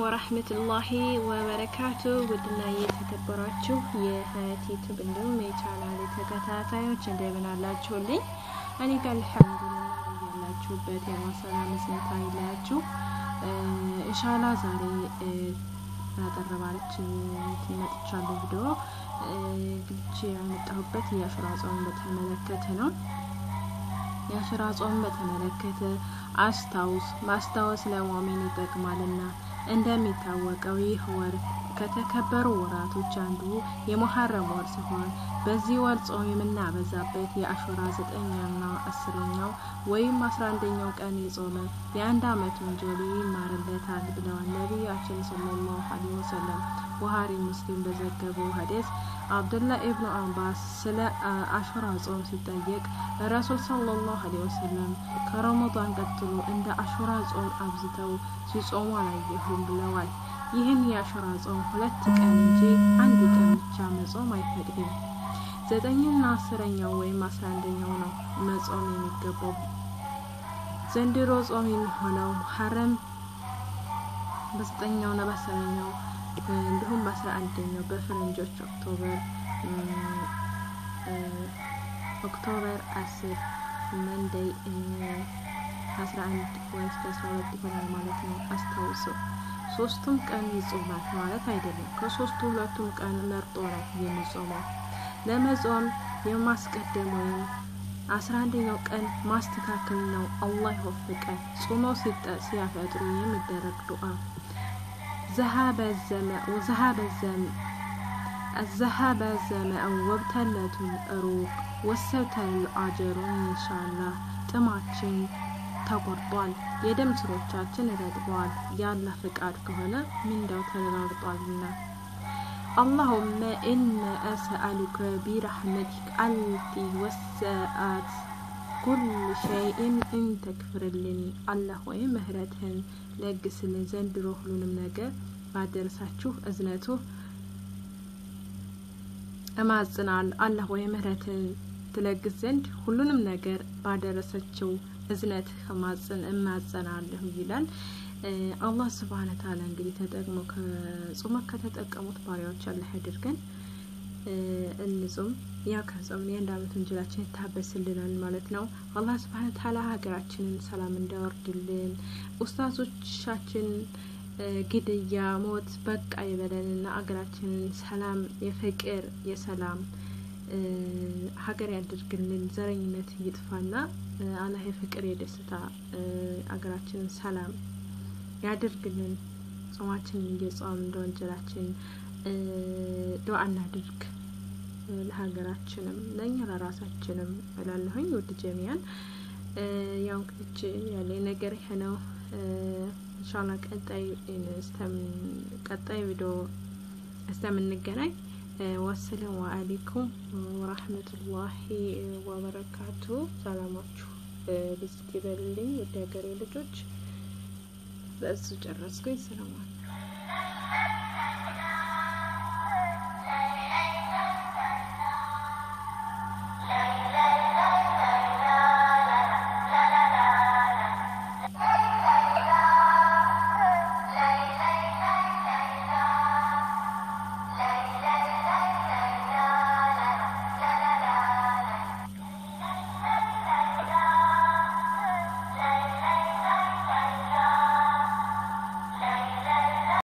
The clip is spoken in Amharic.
ወራህመቱላሂ ወበረካቱ ውድና የተከበራችሁ የሀያት ዩቱብ እንዲሁም የቻናል ተከታታዮች እንደምን አላችሁልኝ? እኔ ጋር አልሐምዱሊላህ ያላችሁበት የማሰላም ስንታ ይለያችሁ። ኢንሻላ ዛሬ አጠር ባለች መጥቻለሁ ቪዲዮ ግልቼ ያመጣሁበት የአሹራ ጾም በተመለከተ ነው። የአሹራ ጾም በተመለከተ አስታውስ ማስታወስ ለሙእሚን ይጠቅማልና። እንደሚታወቀው ይህ ወር ከተከበሩ ወራቶች አንዱ የሙሐረም ወር ሲሆን በዚህ ወር ጾም የምናበዛበት የአሹራ ዘጠኛና አስረኛው ወይም አስራ አንደኛው ቀን የጾመ የአንድ አመት ወንጀሉ ይማርለታል ብለዋል ነቢያችን ሰለላሁ ዐለይሂ ወሰለም። ቡሃሪ ሙስሊም በዘገበው ሀዲስ አብዱላህ ኢብኑ አባስ ስለ አሹራ ጾም ሲጠየቅ ረሱል ሰለላሁ ዐለይሂ ወሰለም ከረመዳን ቀጥሎ እንደ አሹራ ጾም አብዝተው ሲጾሙ አላየሁም ብለዋል። ይህን የአሹራ ጾም ሁለት ቀን እንጂ አንድ ቀን ብቻ መጾም አይፈቅድም። ዘጠኝና አስረኛው ወይም አስራ አንደኛው ነው መጾም የሚገባው። ዘንድሮ ጾም የሚሆነው ሙሐረም በዘጠኛውና በአስረኛው እንዲሁም በአስራ አንደኛው በፈረንጆች ኦክቶበር ኦክቶበር አስር መንደይ አስራ አንድ ወይ እስከ አስራ ሁለት ይሆናል ማለት ነው። አስታውሱ ሶስቱም ቀን ይጾማል ማለት አይደለም። ከሶስቱ ሁለቱም ቀን መርጦ ነው የሚጾመው። ለመጾም የማስቀደም ወይም አስራ አንደኛው ቀን ማስተካከል ነው። አላህ ይወፍቀን። ጾመው ሲያፈጥሩ የሚደረግ ዱዓ ذهب الزمأ وذهب الزمأ الذهب الزمأ وابتلت الروح ወሰብተል አጀሩ ኢንሻአላህ ጥማችን ተቆርጧል፣ የደም ስሮቻችን ረጥበዋል። የአላህ ፍቃድ ከሆነ ምንዳው ተረጋግጧልና። አላሁመ ኢነ አስአሉከ ቢረሕመቲክ አልቲ ወሰአት ኩል ሸይእን እንተክፍርልኒ አላህ ወይ ምህረትህን ለግስልን ዘንድሮ ሁሉንም ነገር ባደረሳችሁ እዝነቱ እማጽናል አላህ ወይ ምህረትን ትለግስ ዘንድ ሁሉንም ነገር ባደረሰችው እዝነት ከማጽን እማጸናለሁ ይላል። አላህ ስብሃነ ተዓላ እንግዲህ ተጠቅሞ ከጾመ ከተጠቀሙት ባሪያዎች አላህ ያድርገን። እንጹም። ያ ከጾምን የአንድ አመት ወንጀላችን ይታበስልናል ማለት ነው። አላህ ስብሃነ ተዓላ ሀገራችንን ሰላም እንዳወርድልን ኡስታዞቻችን ግድያ፣ ሞት በቃ ይበለንና አገራችንን ሰላም፣ የፍቅር የሰላም ሀገር ያድርግልን። ዘረኝነት ይጥፋና አላህ የፍቅር የደስታ አገራችንን ሰላም ያድርግልን። ጾማችንን እየጾም እንደ ወንጀላችን ዱዓ እናድርግ ለሀገራችንም ለእኛ ለራሳችንም እላለሁኝ። ውድ ጀሚያን ያው እንግዲህ ያለኝ ነገር ይሄ ነው። ኢንሻአላ ቀጣይ ቀጣይ ቪዲዮ እስከምንገናኝ ወሰላሙ አለይኩም ወራህመቱላሂ ወበረካቱ። ሰላማችሁ ብዝት ይበልልኝ ውድ ሀገሬ ልጆች። በእሱ ጨረስኩኝ። ሰላማችሁ